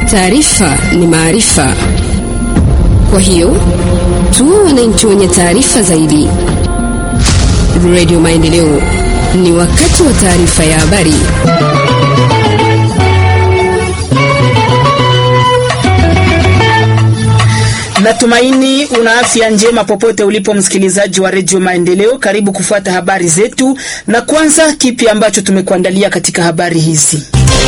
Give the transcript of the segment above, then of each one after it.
Taarifa ni maarifa, kwa hiyo tuwe wananchi wenye taarifa zaidi. Radio Maendeleo, ni wakati wa taarifa ya habari. Natumaini una afya njema popote ulipo, msikilizaji wa redio Maendeleo. Karibu kufuata habari zetu, na kwanza, kipi ambacho tumekuandalia katika habari hizi?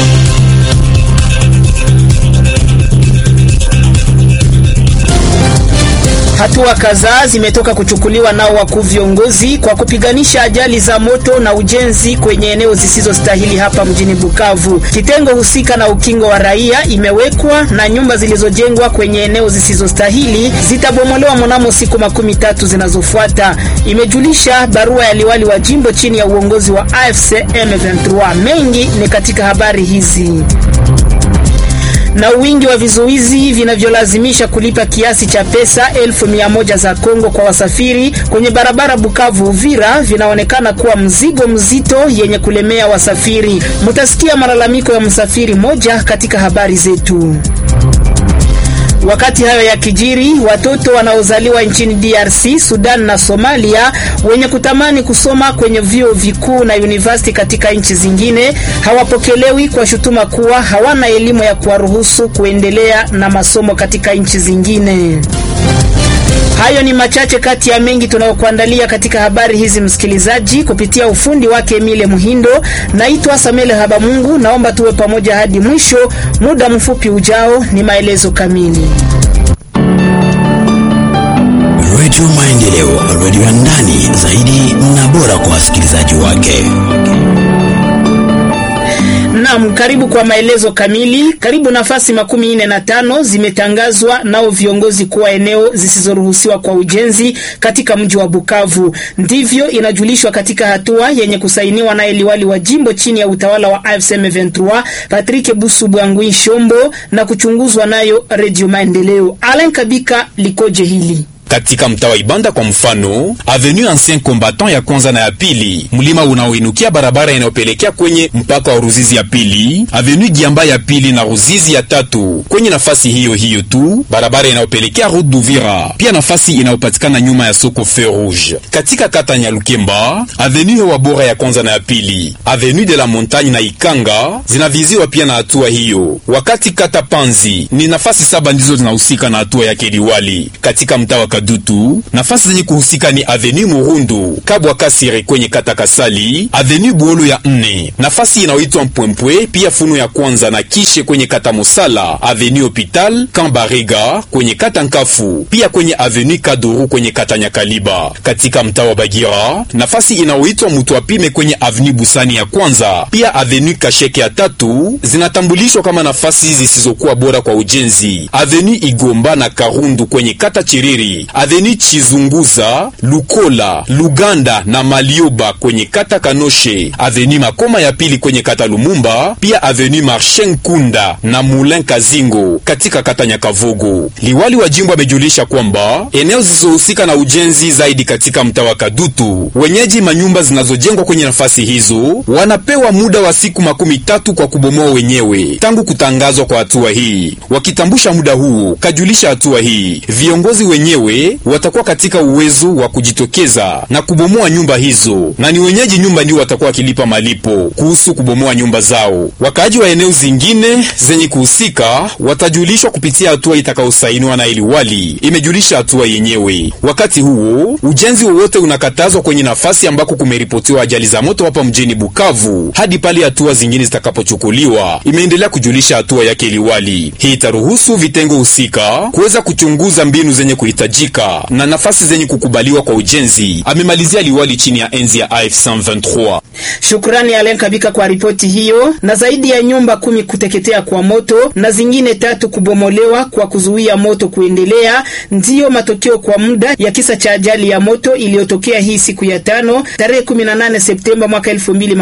Hatua kadhaa zimetoka kuchukuliwa nao wakuu viongozi kwa kupiganisha ajali za moto na ujenzi kwenye eneo zisizostahili hapa mjini Bukavu. Kitengo husika na ukingo wa raia imewekwa na nyumba zilizojengwa kwenye eneo zisizostahili zitabomolewa mnamo siku makumi tatu zinazofuata, imejulisha barua ya liwali wa jimbo chini ya uongozi wa AFC M23. Mengi ni katika habari hizi na wingi wa vizuizi vinavyolazimisha kulipa kiasi cha pesa elfu mia moja za Kongo kwa wasafiri kwenye barabara Bukavu Uvira vinaonekana kuwa mzigo mzito yenye kulemea wasafiri. Mutasikia malalamiko ya msafiri moja katika habari zetu. Wakati hayo ya kijiri, watoto wanaozaliwa nchini DRC, Sudan na Somalia wenye kutamani kusoma kwenye vyuo vikuu na university katika nchi zingine hawapokelewi kwa shutuma kuwa hawana elimu ya kuwaruhusu kuendelea na masomo katika nchi zingine. Hayo ni machache kati ya mengi tunayokuandalia katika habari hizi, msikilizaji, kupitia ufundi wake Emile Muhindo. Naitwa Samuel Habamungu, naomba tuwe pamoja hadi mwisho. Muda mfupi ujao ni maelezo kamili. Redio Maendeleo, redio ya ndani zaidi na bora kwa wasikilizaji wake. Naam, karibu kwa maelezo kamili. Karibu nafasi makumi nne na tano zimetangazwa nao viongozi kuwa eneo zisizoruhusiwa kwa ujenzi katika mji wa Bukavu. Ndivyo inajulishwa katika hatua yenye kusainiwa naye liwali wa jimbo chini ya utawala wa AFC M23 Patrick Busu Bwangwi Shombo na kuchunguzwa nayo Radio Maendeleo. Alain Kabika likoje hili? Katika mtaa wa Ibanda kwa mfano, avenue Ancien Combattant ya kwanza na ya pili, mlima unaoinukia barabara inayopelekea kwenye mpaka wa Ruzizi ya pili, avenue Giamba ya pili na Ruzizi ya tatu. Kwenye nafasi hiyo hiyo tu barabara inayopelekea Route d'Uvira, pia nafasi inayopatikana nyuma ya soko Feu Rouge. Katika kata Nyalukemba, avenue Hewa Bora ya kwanza na ya pili, avenue de la Montagne na Ikanga zinaviziwa pia na hatua hiyo, wakati kata Panzi ni nafasi saba ndizo zinahusika na hatua ya keliwali. Katika mtaa wa Dutu, nafasi zenye kuhusika ni avenue Murundu, Kabwa Kasire kwenye kata Kasali, avenue Buolo ya nne, nafasi inayoitwa Mpwempwe, pia Funu ya kwanza na Kishe kwenye kata Musala, avenue Hopital Kambarega kwenye kata Nkafu, pia kwenye avenue Kaduru kwenye kata Nyakaliba. Katika mtaa wa Bagira, nafasi inayoitwa Mutwapime kwenye avenue Busani ya kwanza, pia avenue Kasheke ya tatu zinatambulishwa kama nafasi zisizokuwa bora kwa ujenzi. Avenue Igomba na Karundu kwenye kata Chiriri Aveni Chizunguza, Lukola, Luganda na Malioba kwenye kata Kanoshe, Aveni Makoma ya pili kwenye kata Lumumba, pia Aveni Marchen Kunda na Moulin Kazingo katika kata Nyakavogo. Liwali wa jimbo amejulisha kwamba eneo zisizohusika na ujenzi zaidi katika mtaa wa Kadutu, wenyeji manyumba zinazojengwa kwenye nafasi hizo wanapewa muda wa siku makumi tatu kwa kubomoa wenyewe tangu kutangazwa kwa hatua hii. Wakitambusha muda huo, kajulisha hatua hii viongozi wenyewe watakuwa katika uwezo wa kujitokeza na kubomoa nyumba hizo, na ni wenyeji nyumba ndio watakuwa wakilipa malipo kuhusu kubomoa nyumba zao. Wakaaji wa eneo zingine zenye kuhusika watajulishwa kupitia hatua itakayosainiwa na iliwali, imejulisha hatua yenyewe. Wakati huo ujenzi wowote unakatazwa kwenye nafasi ambako kumeripotiwa ajali za moto hapa mjini Bukavu hadi pale hatua zingine zitakapochukuliwa, imeendelea kujulisha hatua yake iliwali. Hii itaruhusu vitengo husika kuweza kuchunguza mbinu zenye kuhitajika na nafasi zenye kukubaliwa kwa ujenzi, amemalizia liwali chini ya enzi ya AF 123. Shukrani Alen Kabika kwa ripoti hiyo. Na zaidi ya nyumba kumi kuteketea kwa moto na zingine tatu kubomolewa kwa kuzuia moto kuendelea, ndiyo matokeo kwa muda ya kisa cha ajali ya moto iliyotokea hii siku ya tano tarehe 18 Septemba mwaka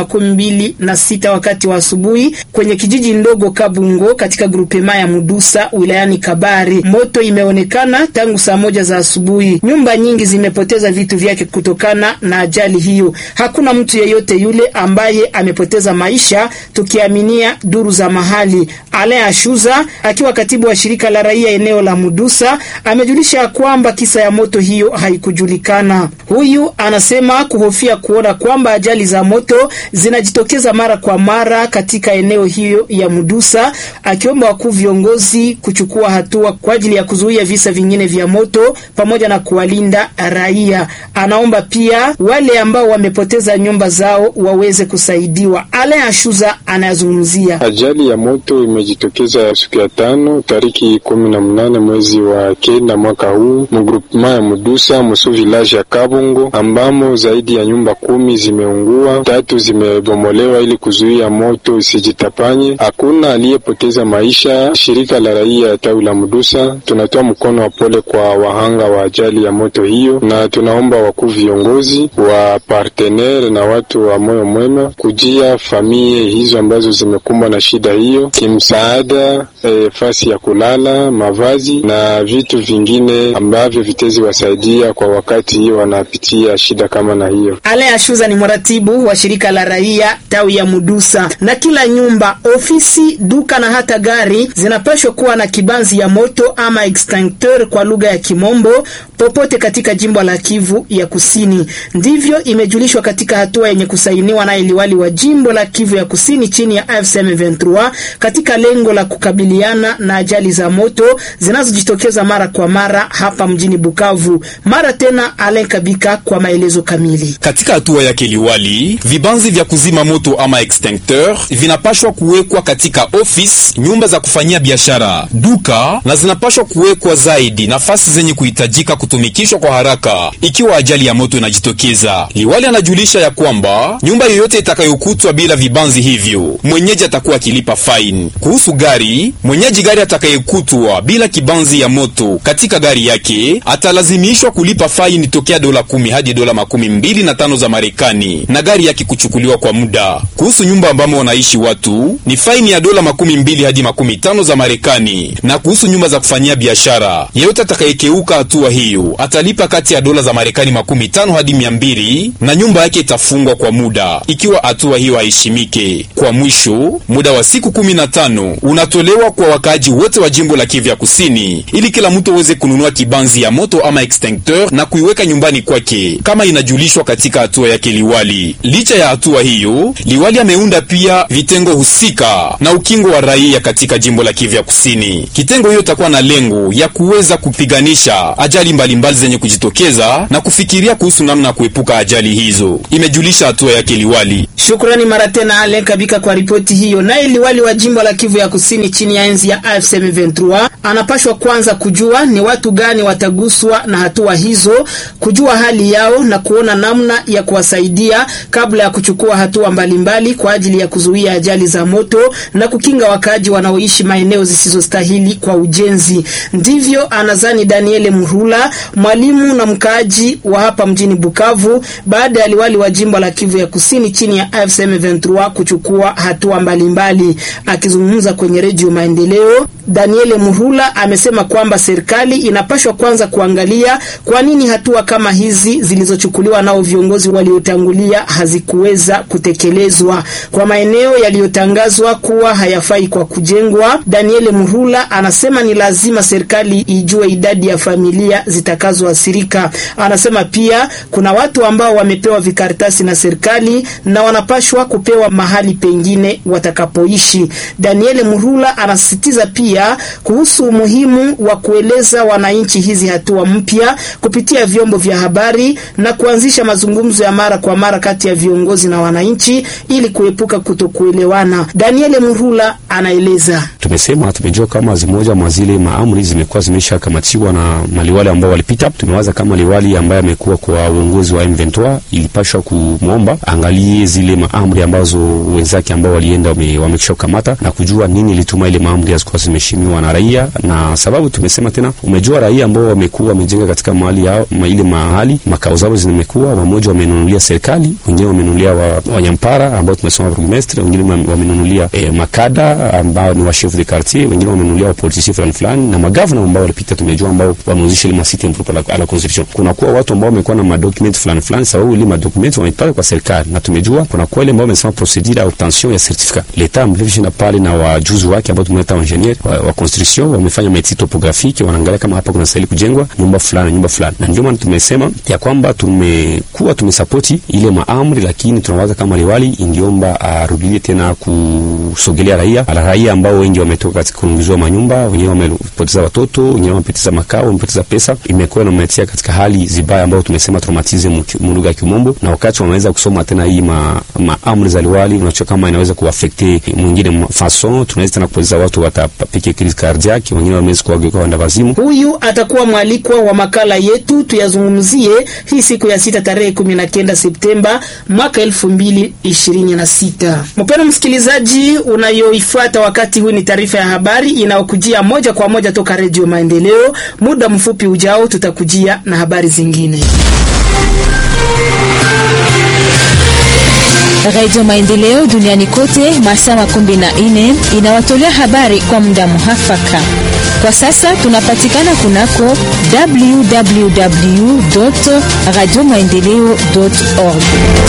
2026 wakati wa asubuhi kwenye kijiji ndogo Kabungo katika grupema ya Mudusa wilayani Kabare. Moto imeonekana tangu saa moja za za asubuhi. Nyumba nyingi zimepoteza vitu vyake kutokana na ajali hiyo. Hakuna mtu yeyote yule ambaye amepoteza maisha, tukiaminia duru za mahali. Alain Ashuza akiwa katibu wa shirika la raia eneo la Mudusa amejulisha kwamba kisa ya moto hiyo haikujulikana. Huyu anasema kuhofia kuona kwamba ajali za moto zinajitokeza mara kwa mara katika eneo hiyo ya Mudusa, akiomba wakuu viongozi kuchukua hatua kwa ajili ya kuzuia visa vingine vya moto pamoja na kuwalinda raia. Anaomba pia wale ambao wamepoteza nyumba zao waweze kusaidiwa. Alain Ashuza anayazungumzia ajali ya moto imejitokeza siku ya tano tariki kumi na mnane mwezi wa kenda mwaka huu mgrupema ya Mudusa Musu village ya Kabungo, ambamo zaidi ya nyumba kumi zimeungua, tatu zimebomolewa ili kuzuia moto isijitapanye. Hakuna aliyepoteza maisha. Shirika la raia ya tawi la Mudusa tunatoa mkono wa pole kwa wahanga wa ajali ya moto hiyo, na tunaomba wakuu viongozi wa partenere na watu wa moyo mwema kujia familia hizo ambazo zimekumbwa na shida hiyo kimsaada, e, fasi ya kulala, mavazi na vitu vingine ambavyo vitezi wasaidia kwa wakati hiyo wanapitia shida kama na hiyo. Alain Ashuza ni mratibu wa shirika la raia tawi ya Mudusa. Na kila nyumba, ofisi, duka na hata gari zinapaswa kuwa na kibanzi ya moto ama extincteur kwa lugha ya Kimombo popote katika jimbo la Kivu ya Kusini. Ndivyo imejulishwa katika hatua yenye kusainiwa na iliwali wa jimbo la Kivu ya Kusini chini ya AFC M23 katika lengo la kukabiliana na ajali za moto zinazojitokeza mara kwa mara hapa mjini Bukavu. Mara tena Alain Kabika kwa maelezo kamili. Katika hatua yake liwali, vibanzi vya kuzima moto ama extincteur vinapashwa kuwekwa katika ofisi, nyumba za kufanyia biashara, duka na zinapashwa kuwekwa zaidi nafasi zenye kuhitajika kutumikishwa kwa haraka ikiwa ajali ya moto inajitokeza. Liwali anajulisha ya kwamba nyumba yoyote itakayokutwa bila vibanzi hivyo, mwenyeji atakuwa akilipa faini. Kuhusu gari, mwenyeji gari atakayekutwa bila kibanzi ya moto katika gari yake atalazimishwa kulipa faini tokea dola kumi hadi dola makumi mbili na tano za Marekani na gari yake kuchukuliwa kwa muda. Kuhusu nyumba ambamo wanaishi watu ni faini ya dola makumi mbili hadi makumi tano za Marekani, na kuhusu nyumba za kufanyia biashara, yeyote atakayekeuka hatua hiyo atalipa kati ya dola za Marekani makumi tano hadi mia mbili na nyumba yake itafungwa kwa muda ikiwa hatua hiyo haishimike. Kwa mwisho, muda wa siku kumi na tano unatolewa kwa wakaaji wote wa jimbo la Kivu ya Kusini ili kila mtu aweze kununua kibanzi ya moto ama extincteur na kuiweka nyumbani kwake kama inajulishwa katika hatua yake liwali. Licha ya hatua hiyo, liwali ameunda pia vitengo husika na ukingo wa raia katika jimbo la Kivu ya Kusini. Kitengo hiyo itakuwa na lengo ya kuweza kupiganisha ajali mbalimbali mbali zenye kujitokeza na kufikiria kuhusu namna ya kuepuka ajali hizo, imejulisha hatua yake liwali. Shukrani mara tena Alain Kabika kwa ripoti hiyo. Naye liwali wa jimbo la Kivu ya Kusini chini ya enzi ya AFC M23 anapashwa kwanza kujua ni watu gani wataguswa na hatua hizo, kujua hali yao na kuona namna ya kuwasaidia kabla ya kuchukua hatua mbalimbali kwa ajili ya kuzuia ajali za moto na kukinga wakaaji wanaoishi maeneo zisizostahili kwa ujenzi. Ndivyo anazani Daniele Murula, mwalimu na mkaaji wa hapa mjini Bukavu, baada ya liwali wa jimbo la Kivu ya Kusini chini ya AFC M23 kuchukua hatua mbalimbali. Akizungumza kwenye redio Maendeleo, Daniele Murula amesema kwamba serikali inapashwa kwanza kuangalia kwa nini hatua kama hizi zilizochukuliwa nao viongozi waliotangulia hazikuweza kutekelezwa kwa maeneo yaliyotangazwa kuwa hayafai kwa kujengwa. Daniele Murula anasema ni lazima serikali ijue idadi ya familia zitakazoathirika. Anasema pia kuna watu ambao wamepewa vikaratasi na serikali na wanapashwa kupewa mahali pengine watakapoishi. Daniele Murula anasisitiza pia kuhusu umuhimu wa kueleza wananchi hizi hatua mpya kupitia vyombo vya habari na kuanzisha mazungumzo ya mara kwa mara kati ya viongozi na wananchi ili kuepuka kutokuelewana. Daniele Murula anaeleza. Tumesema tumejua kama zimoja mwa zile maamri zimekuwa zimeshakamatiwa na maliwali ambao walipita. Tumewaza kama liwali ambaye amekuwa kwa uongozi wa M23 ilipashwa kumwomba angalie zile maamri ambazo wenzake ambao walienda wamekisha kukamata na kujua nini ilituma ile maamri hazikuwa zimeshimiwa na raia, na sababu tumesema tena, umejua raia ambao wamekuwa wamejenga katika mahali yao ma ile mahali makao zao zimekuwa, wamoja wamenunulia serikali, wengine wamenunulia wa, wanyampara ambao tumesema burgomestre, wengine wamenunulia eh, makada ambao ni wa chef de quartier, wengine wamenunulia wapolitisi fulani fulani, na magavana ambao walipita, tumejua ambao wameuzisha ile masite impropre à la construction. Kuna kuwa watu ambao wamekuwa na madocument fulani fulani, sababu ile madocument wamepata kwa serikali, na tumejua kuna kuwa ile ambao wamesema procedure ya obtention ya certificat. Leta mlivishina pale na wajuzi wake ambao tumeleta engineer wa, wa construction wamefanya meti topographique, wanaangalia kama hapa kuna stahili kujengwa nyumba fulani nyumba fulani, na ndio maana tumesema ya kwamba tumekuwa tumesapoti ile maamri, lakini tunawaza kama liwali ingiomba arudie tena kusogelea raia ala raia ambao wengi wametoka katika kuunguziwa manyumba, wenyewe wamepoteza watoto, wenyewe wamepoteza makao, wamepoteza pesa, imekuwa inametia katika hali zibaya ambao tumesema traumatism mulugha ya kimombo, na wakati wameweza kusoma tena hii ma, maamri za liwali, unacho kama inaweza kuafekte mwingine fason, tunaweza tena kupoteza watu watapike crise cardiaque, wengine wameweza kuwageuka wanda wazimu. Huyu atakuwa mwalikwa wa makala yetu tuyazungumzie hii siku ya sita tarehe kumi na kenda Septemba mwaka elfu mbili ishirini na sita. Mpendwa msikilizaji, unayoifuata wakati huu ni taarifa ya habari inayokujia moja kwa moja toka Redio Maendeleo. Muda mfupi ujao tutakujia na habari zingine. Radio Maendeleo duniani kote masaa makumi na nne inawatolea habari kwa muda muhafaka. Kwa sasa tunapatikana kunako www radio maendeleo org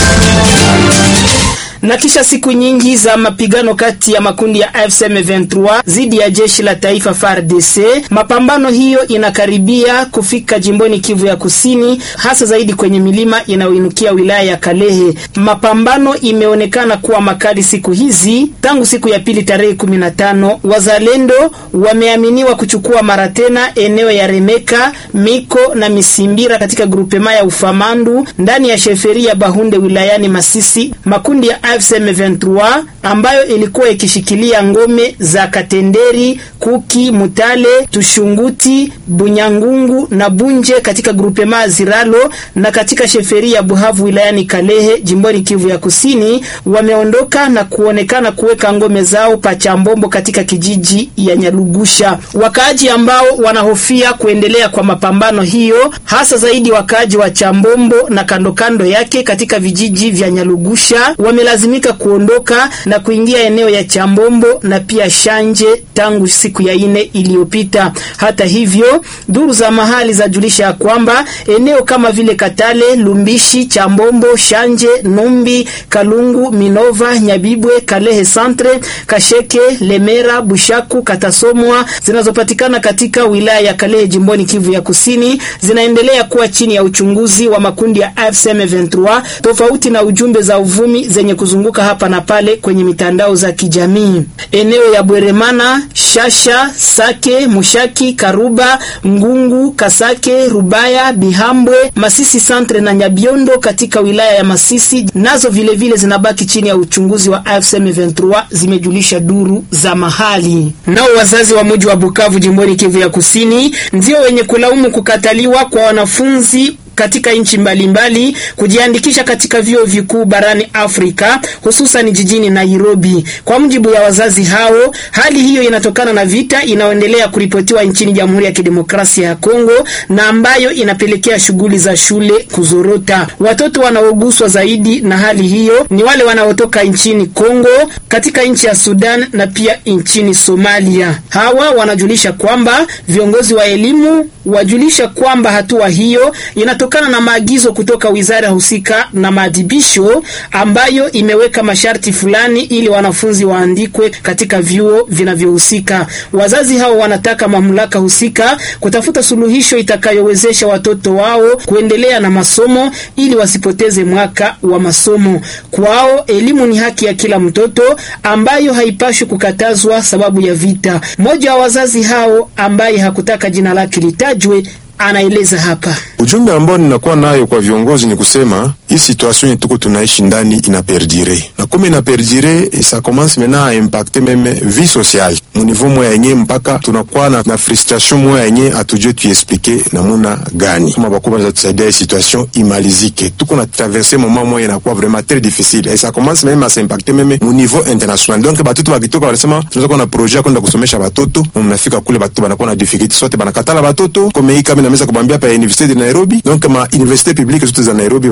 na kisha siku nyingi za mapigano kati ya makundi ya AFC M23 dhidi ya jeshi la taifa FARDC, mapambano hiyo inakaribia kufika jimboni Kivu ya Kusini, hasa zaidi kwenye milima inayoinukia wilaya ya Kalehe. Mapambano imeonekana kuwa makali siku hizi. Tangu siku ya pili tarehe 15, wazalendo wameaminiwa kuchukua mara tena eneo ya Remeka, Miko na Misimbira katika grupema ya Ufamandu ndani ya sheferi ya Bahunde wilayani Masisi. Makundi ya AFC M23 ambayo ilikuwa ikishikilia ngome za Katenderi, Kuki, Mutale, Tushunguti, Bunyangungu na Bunje katika grupema Ziralo na katika sheferi ya Buhavu wilayani Kalehe jimboni Kivu ya Kusini, wameondoka na kuonekana kuweka ngome zao Pachambombo katika kijiji ya Nyalugusha. Wakaaji ambao wanahofia kuendelea kwa mapambano hiyo, hasa zaidi wakaaji wa Chambombo na kando kando yake katika vijiji vya Nyalugusha wamelazimika kuondoka na kuingia eneo ya Chambombo na pia Shanje tangu siku ya ine iliyopita. Hata hivyo, duru za mahali zajulisha ya kwamba eneo kama vile Katale, Lumbishi, Chambombo, Shanje, Numbi, Kalungu, Minova, Nyabibwe, Kalehe Centre, Kasheke, Lemera, Bushaku, Katasomwa zinazopatikana katika wilaya ya Kalehe jimboni Kivu ya Kusini zinaendelea kuwa chini ya uchunguzi wa makundi ya AFC M23 tofauti na ujumbe za uvumi zenye kuzunguka hapa na pale kwenye mitandao za kijamii. Eneo ya Bweremana, Shasha, Sake, Mushaki, Karuba, Ngungu, Kasake, Rubaya, Bihambwe, Masisi Centre na Nyabiondo katika wilaya ya Masisi nazo vilevile vile zinabaki chini ya uchunguzi wa AFC M23, zimejulisha duru za mahali. Nao wazazi wa mji wa Bukavu jimboni Kivu ya Kusini ndio wenye kulaumu kukataliwa kwa wanafunzi katika nchi mbalimbali kujiandikisha katika vyuo vikuu barani Afrika hususan jijini Nairobi. Kwa mujibu ya wazazi hao, hali hiyo inatokana na vita inayoendelea kuripotiwa nchini Jamhuri ya Kidemokrasia ya Kongo na ambayo inapelekea shughuli za shule kuzorota. Watoto wanaoguswa zaidi na hali hiyo ni wale wanaotoka nchini Kongo, katika nchi ya Sudan na pia nchini Somalia. Hawa wanajulisha kwamba viongozi wa elimu wajulisha kwamba hatua hiyo inatokana na maagizo kutoka wizara husika na maadhibisho ambayo imeweka masharti fulani ili wanafunzi waandikwe katika vyuo vinavyohusika. Wazazi hao wanataka mamlaka husika kutafuta suluhisho itakayowezesha watoto wao kuendelea na masomo ili wasipoteze mwaka wa masomo. Kwao elimu ni haki ya kila mtoto ambayo haipashwi kukatazwa sababu ya vita. Mmoja wa wazazi hao ambaye hakutaka jina lake litajwe anaeleza hapa. Ujumbe ambao ninakuwa nayo kwa viongozi ni kusema hii situation tuko tunaishi ndani ina perdure na kama ina perdure ça commence maintenant à impacter meme vie sociale mu niveau moya yenye mpaka tunakuwa na, na frustration moya yenye atujue tuexplike namuna gani kama bakubwa za tusaidia hii situation imalizike. Tuko na traverser moment moya inakuwa vraiment très difficile et ça commence même à s'impacter meme mu niveau international. Donc batoto bakitoka wanasema tunaweza kuwa na projet ya kwenda kusomesha batoto, mnafika kule batoto banakuwa na difficulty sote banakatala batoto kama hii kama inaweza kubambia pa université de Nairobi donc ma université publique zote za Nairobi wanakatala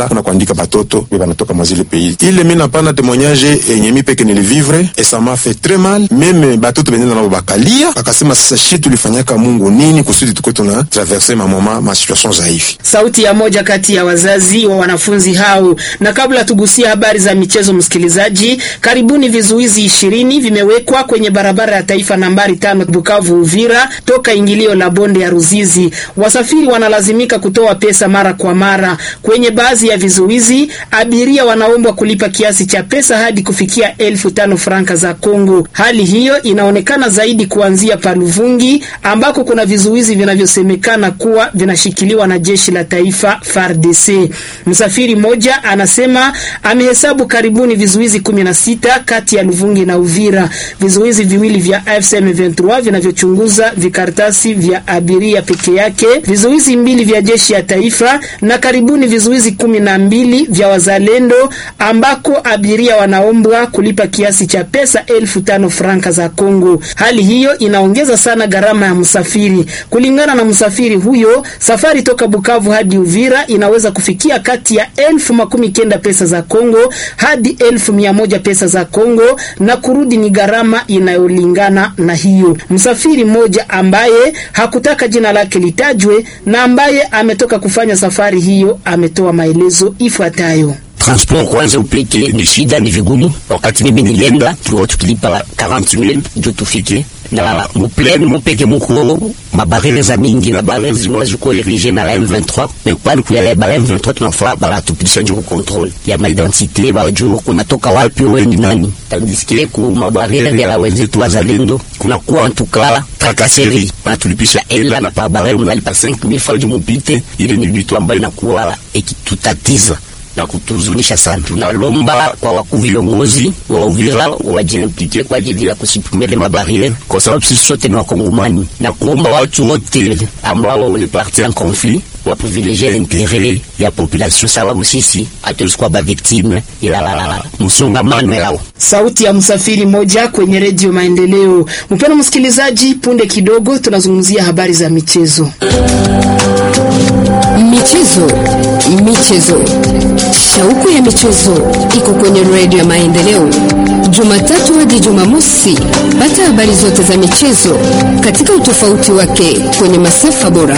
kulala na kuandika batoto be banatoka mwa zile pays ile mi napana témoignage yenye mi peke nilivivre et ça m'a fait très mal meme batoto benenda nabo bakalia bakasema sasa shi tulifanyaka mungu nini kusudi tuko tuna traverse mamoma ma situation za hivi Sauti ya moja kati ya wazazi wa wanafunzi hao. Na kabla tugusia habari za michezo, msikilizaji, karibuni vizuizi ishirini vimewekwa kwenye barabara ya taifa nambari tano Bukavu Uvira, toka ingilio la bonde ya Ruzizi. Wasafiri wanalazimika kutoa pesa mara kwa mara. Kwenye baadhi ya vizuizi, abiria wanaombwa kulipa kiasi cha pesa hadi kufikia elfu tano franka za Kongo. Hali hiyo inaonekana zaidi kuanzia Paluvungi ambako kuna vizuizi vinavyosemekana kuwa vinashikiliwa na jeshi la taifa FARDC. Msafiri mmoja anasema amehesabu karibuni vizuizi 16 kati ya Luvungi na Uvira. Vizuizi viwili vya AFC M23 vinavyochunguza vikaratasi vya abiria peke yake, vizuizi mbili vya jeshi ya taifa na karibuni vizuizi kumi na mbili vya wazalendo ambako abiria wanaombwa kulipa kiasi cha pesa elfu tano franka za Kongo. Hali hiyo inaongeza sana gharama ya msafiri. Kulingana na msafiri huyo, safari toka Bukavu hadi Uvira inaweza kufikia kati ya elfu makumi kenda pesa za Kongo hadi elfu mia moja pesa za Kongo na kurudi ni gharama inayolingana na hiyo. Msafiri mmoja ambaye hakutaka jina lake litajwe na ambaye ametoka kufanya safari hiyo ametoa maelezo ifuatayo. transport kwanza upleke ni shida, ni vigumu. Wakati mimi nilienda tulikuwa tukilipa 40000 ndio tufike na mupleni mupeke muko mabarele za mingi na barele zimoja ziko erige na la M23 mais kwani kuyale ba M23 tunafaa bala tupitisha njoo control ya ma identite ba juu kunatoka wapi wewe ni nani tandiskile ku mabarele ya la wenzetu wazalendo kuna kuwa tukala trakaseri na tulipisha ela na pa barele unalipa 5000 francs mupite ile ni vitu ambayo inakuwa ikitutatiza na kutuzunisha sana. Tunalomba kwa wakuu viongozi wa Uvira wajimplike kwa ajili ya kusipumele mabarile, kwa sababu sisi sote ni Wakongomani, na kuomba watu wote ambao walipartir en conflit waprivilegie l'interet ya population, sababu sisi hatulisikuwa ba victime ila la la la msongamano yao. Sauti ya msafiri moja kwenye redio Maendeleo. Mpendwa msikilizaji, punde kidogo tunazungumzia habari za michezo. Michezo, michezo, shauku ya michezo iko kwenye redio ya Maendeleo, Jumatatu hadi Jumamosi. Pata habari zote za michezo katika utofauti wake kwenye masafa bora.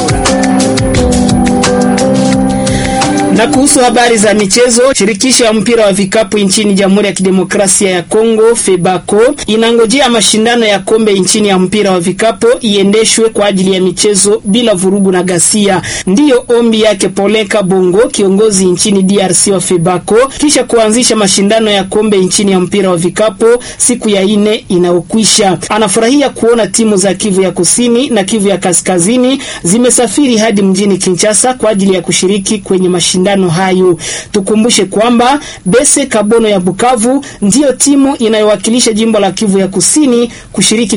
Na kuhusu habari za michezo, shirikisho ya mpira wa vikapu nchini Jamhuri ya Kidemokrasia ya Kongo FEBACO inangojea mashindano ya kombe nchini ya mpira wa vikapu iendeshwe kwa ajili ya michezo bila vurugu na ghasia. Ndiyo ombi yake Poleka Bongo, kiongozi nchini DRC wa FEBACO, kisha kuanzisha mashindano ya kombe nchini ya mpira wa vikapu siku ya ine inayokwisha. Anafurahia kuona timu za Kivu ya Kusini na Kivu ya Kaskazini zimesafiri hadi mjini Kinshasa kwa ajili ya kushiriki kwenye mashindano hayo. Tukumbushe kwamba Bese Kabono ya Bukavu ndiyo timu inayowakilisha jimbo la Kivu ya Kusini kushiriki